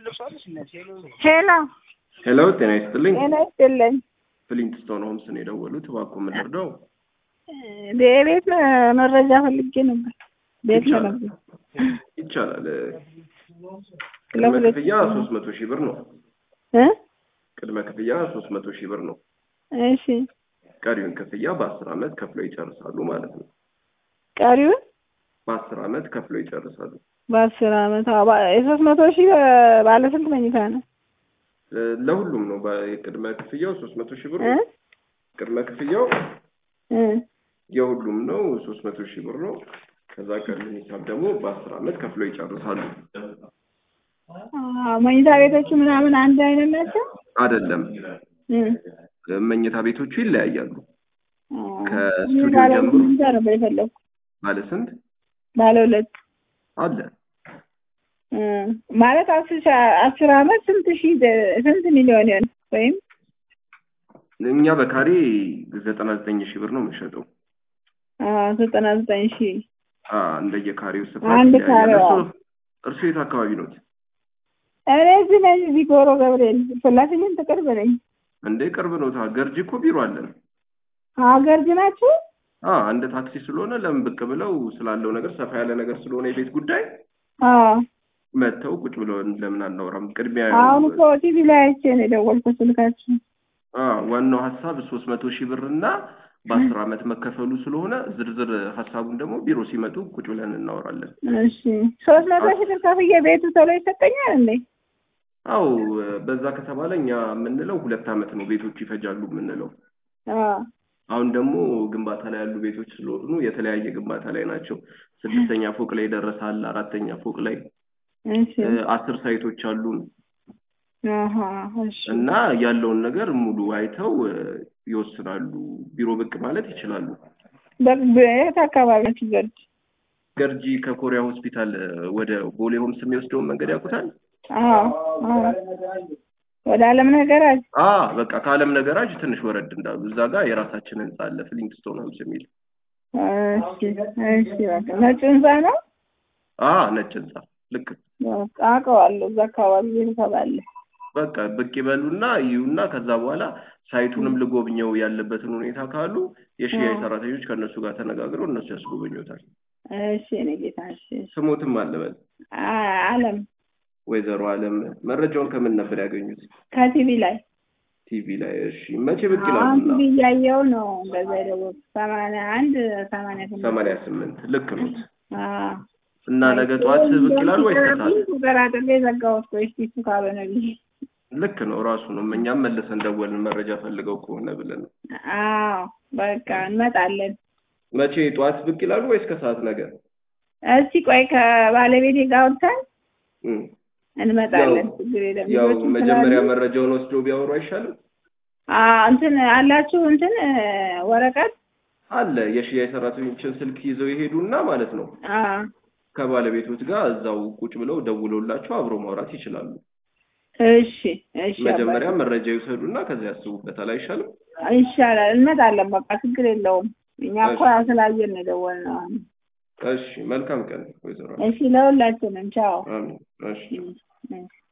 ሄሎ ሄሎ ጤና ይስጥልኝ። ጤና ይስጥልኝ። ፍሊንትስቶን ሆምስ ነው የደወሉት። እባክዎ ምን ልርዳው? የቤት መረጃ ፈልጌ ነበር። ቤት ይቻላል ለመግዛት ይቻላል። ቅድመ ለሁለት ክፍያ ሶስት መቶ ሺህ ብር ነው። እ ቅድመ ክፍያ ሶስት መቶ ሺህ ብር ነው። እሺ ቀሪውን ክፍያ በአስር ዓመት ከፍለው ይጨርሳሉ ማለት ነው። ቀሪውን በአስር ዓመት ከፍለው ይጨርሳሉ። በአስር አመት አዎ፣ ባ- የሶስት መቶ ሺህ ባለ ስንት መኝታ ነው? እ፣ ለሁሉም ነው። በ- የቅድመ ክፍያው ሶስት መቶ ሺህ ብር እ ነው። ቅድመ ክፍያው እ የሁሉም ነው ሶስት መቶ ሺህ ብር ነው። ከዛ ቀሪውን ሂሳብ ደግሞ በአስር ዓመት ከፍለው ይጨርሳሉ። አዎ፣ መኝታ ቤቶቹ ምናምን አንድ አይነት ናቸው? አይደለም እ መኝታ ቤቶቹ ይለያያሉ። አዎ። ከስቱዲዮ ባለ ጀምሮ መኝታ ነበር የፈለኩት። ባለ ስንት ባለ ሁለት አለ? እ ማለት አስር ሺ- አስር አመት ስንት ሺህ ደ- ስንት ሚሊዮን ይሆን ወይም እኛ በካሬ ዘጠና ዘጠኝ ሺህ ብር ነው የምንሸጠው። አዎ፣ ዘጠና ዘጠኝ ሺህ አ እንደየካሬው ስፋት አንድ ይለያያል። ካሬዋ። እርሶ እርሶ የት አካባቢ ነው? እኔ እዚህ ነኝ፣ እዚህ ጎሮ ገብርኤል ፍላፊኝን ቅርብ ነኝ። እንዴ ቅርብ ነው። ታ ገርጂ እኮ ቢሮ አለን። ሀገር ናችሁ? አ እንደ ታክሲ ስለሆነ ለምን ብቅ ብለው ስላለው ነገር ሰፋ ያለ ነገር ስለሆነ የቤት ጉዳይ አዎ መጥተው ቁጭ ብለው ለምን አናወራም? ቅድሚያ አሁን እኮ ቲቪ ላይ አይቼ ነው የደወልኩት ስልካችሁ። አ ዋናው ሀሳብ ሶስት መቶ ሺህ ብር እና በአስር ዓመት መከፈሉ ስለሆነ ዝርዝር ሀሳቡን ደግሞ ቢሮ ሲመጡ ቁጭ ብለን እናወራለን። እሺ ሶስት መቶ ሺህ ብር ከፍዬ ቤቱ ቶሎ ይሰጠኛል እንዴ? አው በዛ ከተባለ እኛ የምንለው ሁለት ዓመት ነው ቤቶቹ ይፈጃሉ የምንለው። አዎ አሁን ደግሞ ግንባታ ላይ ያሉ ቤቶች ስለሆኑ የተለያየ ግንባታ ላይ ናቸው። ስድስተኛ ፎቅ ላይ ደረሳል፣ አራተኛ ፎቅ ላይ እሺ እ፣ አስር ሳይቶች አሉን አሀ እሺ እና ያለውን ነገር ሙሉ አይተው እ፣ ይወስናሉ። ቢሮ ብቅ ማለት ይችላሉ። በ- በየት አካባቢ ናችሁ? ገርጅ ገርጂ ከኮሪያ ሆስፒታል እ፣ ወደ ቦሌ ሆምስ የሚወስደውን መንገድ ያውቁታል? አዎ አዎ ወደ አለም ነገራች አ በቃ ከአለም ነገራጅ ትንሽ ወረድ እንዳሉ እዛ ጋር የራሳችን ህንጻ አለ ፍሊንግስቶን ሆምስ የሚል እሺ እሺ በቃ ነጭ ህንፃ ነው። አ ነጭ ህንጻ ልክ በቃ አውቀዋለሁ። እዛ አካባቢ ቤተሰብ አለ። በቃ ብቅ ይበሉና ይዩና ከዛ በኋላ ሳይቱንም ልጎብኘው ያለበትን ሁኔታ ካሉ የሽያጭ አዎ። ሰራተኞች ከእነሱ ጋር ተነጋግረው እነሱ ያስጎበኙታል። እሺ እኔ ጌታ እሺ እሺ። ስሞትም አለበል አ- አለም ወይዘሮ አለም መረጃውን ከምን ነበር ያገኙት? ከቲቪ ላይ ቲቪ ላይ። እሺ መቼ ብቅ አሁን ይላሉና? ቲቪ እያየሁ ነው። እንደዛ የደወልኩት ሰማንያ አንድ ሰማንያ ስምንት ሰማንያ ስምንት ልክ ኖት። አዎ እና ነገ ጠዋት ብቅ ይላሉ ወይስ ከሰዓት? ተጠራጥሬ ዘጋሁት። ቆይ እስኪ እሱ ካልሆነ ብዬ ልክ ነው ራሱ ነው። እኛም መልሰን ደወልን መረጃ ፈልገው ከሆነ ብለን። አዎ በቃ እንመጣለን። መቼ ጠዋት ብቅ ይላሉ ወይስ ከሰዓት ነገር? እስቲ ቆይ ከባለቤቴ ጋር አውርተን እም። እንመጣለን። ያው- ችግር የለም። ያው ልጆችም መጀመሪያ ስላሉ- መረጃውን ወስደው ቢያወሩ አይሻልም? አዎ እንትን አላችሁ እንትን ወረቀት አለ የሽያጭ ሰራተኞችን ስልክ ይዘው ይሄዱና ማለት ነው አዎ ከባለቤቶች ጋር እዛው ቁጭ ብለው ደውለውላቸው አብሮ ማውራት ይችላሉ። እሺ እሺ መጀመሪያ መረጃ ይውሰዱና ከዚያ ያስቡበታል። አይሻልም? ይሻላል። እንመጣለን። በቃ ችግር የለውም። እኛ እኮ ያው ስላየን ነው የደወልነው። እሺ፣ መልካም ቀን ወይዘሮ። እሺ ለሁላችንም ቻው። አሜን። እሺ። እሺ